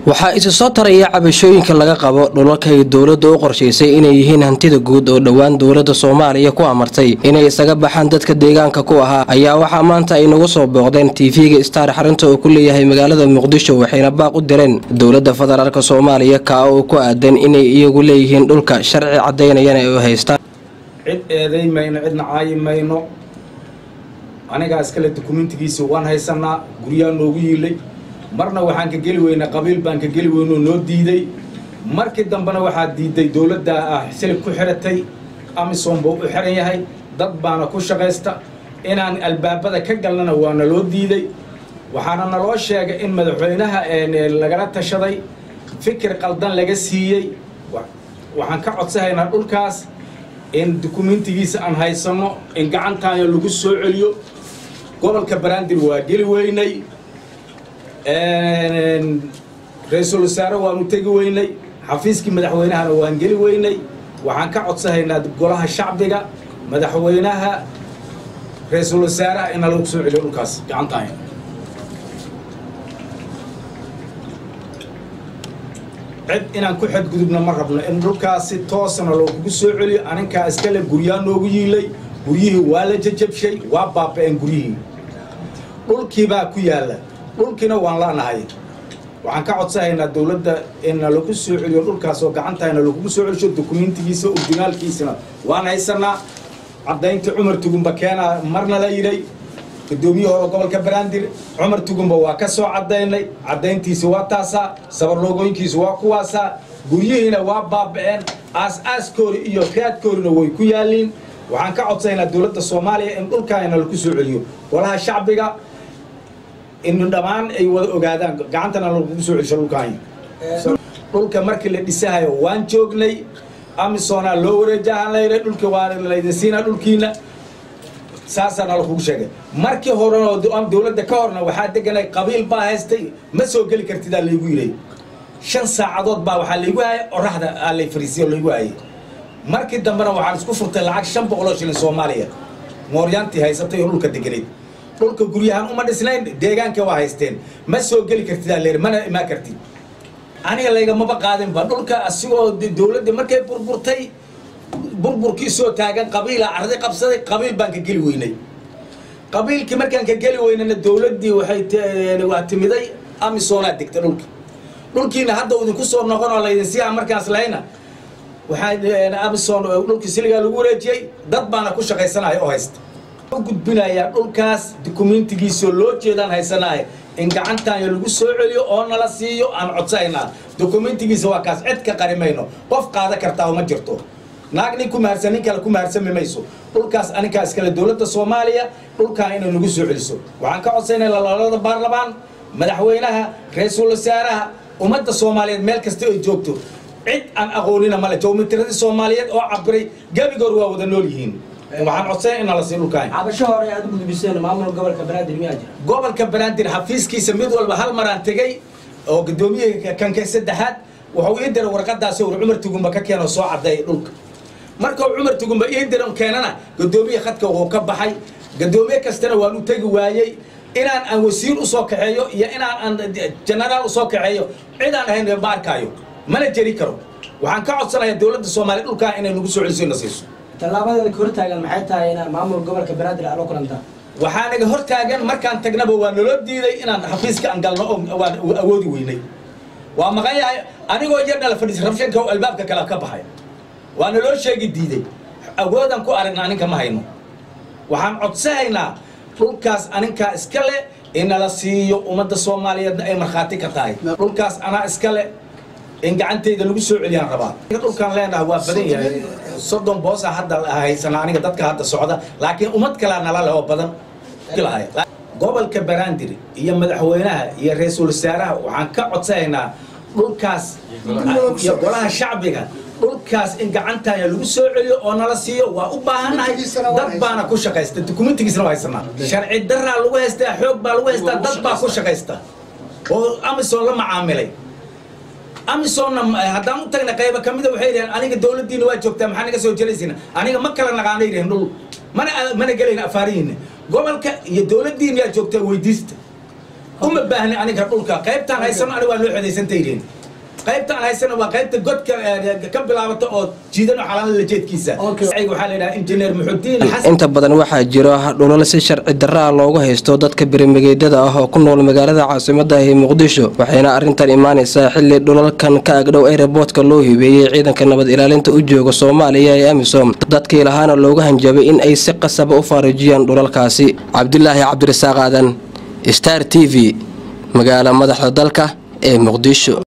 waxaa isu soo taraya cabashooyinka laga qabo dhulalkay dowladda u qorshaysay inay yihiin hantida guud oo dhowaan dowladda soomaaliya ku amartay inay isaga baxaan dadka deegaanka ku ahaa ayaa waxaa maanta ay nagu soo booqdeen tv-ga star xarunta uu ku leeyahay magaalada muqdisho waxayna baaq u direen dowladda federaalk soomaaliya kaa oo ku aadan inay iyagu leeyihiin dhulka sharci caddaynayana ay u haystaan cid eeday mayno cidna caayi mayno anigaa iskale dukumentigiisa waan haysanaa guryaa noogu yiilay marna waxaan ka geli weynay qabiil baan ka geli weynoo noo diiday markii dambena waxaa diiday dowladda ah silib ku xiratay amisom buu u xiran yahay dad baana ku shaqaysta inaan albaabada ka galnana waa naloo diiday waxaana naloo sheegay in madaxweynaha lagala tashaday fikir qaldan laga siiyey waxaan ka codsahaynaa dhulkaas in dukumentigiisa aan haysanno in gacantaana lagu soo celiyo gobolka barandir waa geli weynay ra-iisul wasaare waanu tegi weynay xafiiskii madaxweynahana waan geli weynay waxaan ka codsahaynaa golaha shacbiga madaxweynaha ra-iisul wasaaraha ina lagu soo celiyo dhulkaas gacantaana cid inaan ku xadgudubna ma rabno in dhulkaasi toosna lookugu soo celiyo aninkaa iskale guryaa noogu yiilay guryihii waa la jajabshay waa baaba-een guryihii dhulkiibaa ku yaalla dhulkiina waan la'nahay waxaan ka codsahaynaa dowladda inna lagu soo celiyo dhulkaas oo gacantahayna lagugu soo celisho dukumentigiisa ordinaalkiisana waan haysanaa caddaynta cumar tugumba keenaa marna la yidhay gudoomiyihii hore gobolka barandir cumar tugumba waa ka soo caddaynay caddayntiisi waa taasaa sabarloogooyinkiisi waa kuwaasaa guryihiina waa baaba-een aas-aaskoori iyo raadkoorina way ku yaalliin waxaan ka codsaynaa dowladda soomaaliya in dhulkaana lagu soo celiyo golaha shacbiga in dhammaan ay wada ogaadaan gacantana lagu soo celisho dhulkaanya dhulka markii la dhisahayo waan joognay amisonaa loo wareejahan layra dhulka waa laydin siinaa dhulkiina saasaana lakugu sheegay markii horeno dowladda ka horna waxaa deganay qabiil baa haystay ma soo geli kartidaa laygu yidhay shan saacadood baa waxaa laygu hayay oraxda aa lay fariisiyo laygu hayay markii dambena waxaan isku furtay lacag shan boqoloo shilin soomaaliya mooryaantii haysatay oo dhulka deganayd dhulka guryahaan uma dhisnayn deegaanka waa haysteen ma soo geli kartidaa leer mana imaa kartid aniga laygamaba qaadinba dhulka asigoo dowladda markay burburtay burburkii soo taagan qabiila arday qabsaday qabiil baan ka geli weynay qabiilkii markaan ka geli weynana dowladdii waxay waa timiday amisonaa degta dhulki dhulkiina hadda idinku soo noqon oo laydin siiha markaas lahayna waxaa amison dhulkii siligaa lagu wareejiyey dad baana ku shaqaysanaya oo haysta u gudbinayaa dhulkaas dukumentigiisoo loo jeedaan haysanaya in gacantaanya lagu soo celiyo oo nala siiyo aan codsahaynaa dukumentigiisa waa kaas cid ka qarimayno qof qaada kartaa uma jirto naag nin ku maharsan nin kale ku maharsami mayso dhulkaas aninkaa iskale dowladda soomaaliya dhulkaan inay nagu soo celiso waxaan ka codsaynaa lalada baarlamaan madaxweynaha ra-iisul wasaaraha ummadda soomaaliyeed meel kasta ay joogto cid aan aqoonina male jowmitiradii soomaaliyeed oo cabiray gebigoor waa wada nool yihiin waxaan codsana in nala sii dhulkaan cabasho hore aad u gudbiseen maamulka gobolka banaadir miyaa jira gobolka banaadir xafiiskiisa mid walba hal maraan tegey oo gudoomiyihii kanka saddexaad wuxuu ii diray warqadaasi ur cumar tugumba ka keeno soo caddeey dhulka markuu cumar tugumba ii diran keenana gadoomiye khadka wuu ka baxay gadoomiye kastana waan u tegi waayey inaan aan wasiir usoo kaxeeyo iyo inaan aan jenaraal usoo kaxeeyo cid aan ahayn ma arkaayo mana jeri karo waxaan ka codsanayaa dowladda soomaaliya dhulkaa inay nagu soo celiso na siiso tallaabadeeda ka hortaagan maxay tahay inaan maamul gobolka banaadir aad la kulantaan waxaa naga hor taagan markaan tagnaba waa naloo diiday inaan xafiiska aan galno oo waan awoodi weynay waa maqan yahay anigoo yar nala fadhiis rabshanka albaabka kale ka baxay waa naloo sheegi diiday awoodaan ku aragna aninka ma hayno waxaan codsahaynaa dhulkaas aninkaa iska le inala siiyo ummadda soomaaliyeedna ay markhaati ka tahay dhulkaas anaa iska le in gacantayda lagu soo celiyaan rabaa dhulkaan leenaha waa badan yahay soddon boosa hadda haysana aniga dadka hadda socda laakiin ummad kalaa nala leh oo badan gobolka barandir iyo madaxweynaha iyo ra-iisul wasaaraha waxaan ka codsanaynaa dhulkaas iyo golaha shacbiga dhulkaas in gacantaaya lagu soo celiyo oo nala siiyo waa u baahannahay dad baana ku shaqaysta dukumentigiisna waa haysanaa sharci daraa lagu haystaa xoog baa lagu haystaa dad baa ku shaqaysta oo amison la macaamilay amisonna haddaan u tagna qayba ka mida waxay yidhaheen aniga dowladdiina waa joogtaa maxaa naga soo jelaysiina aniga ma kala naqaana yidhaheen dhul mana mana gelayna afaarihiina gobolka iyo dowladdiina yaa joogtaa weydiista uma baahni aniga dhulka qaybtaan haysano aniga waa loo xodaysantaydeen qaybtaan haysana waa qaybta godka ka bilaabata oo jiidano xalaala lajeedkiisa waxaa la yidhaha injineer muxudiin xasan inta badan waxaa jiro dhulal si sharci darra ah loogu haysto dadka birimageedyada ah oo ku nool magaalada caasimada ee muqdisho waxayna arrintan imaanaysaa xili dhulalkan ka agdhow aeroboortka loo hibeeyey ciidanka nabad ilaalinta u jooga soomaaliya ee amisom dadkii lahaana loogu hanjabay in ay si qasaba u faarijiyaan dhulalkaasi cabdilaahi cabdirasaaq aadan star t v magaala madaxda dalka ee muqdisho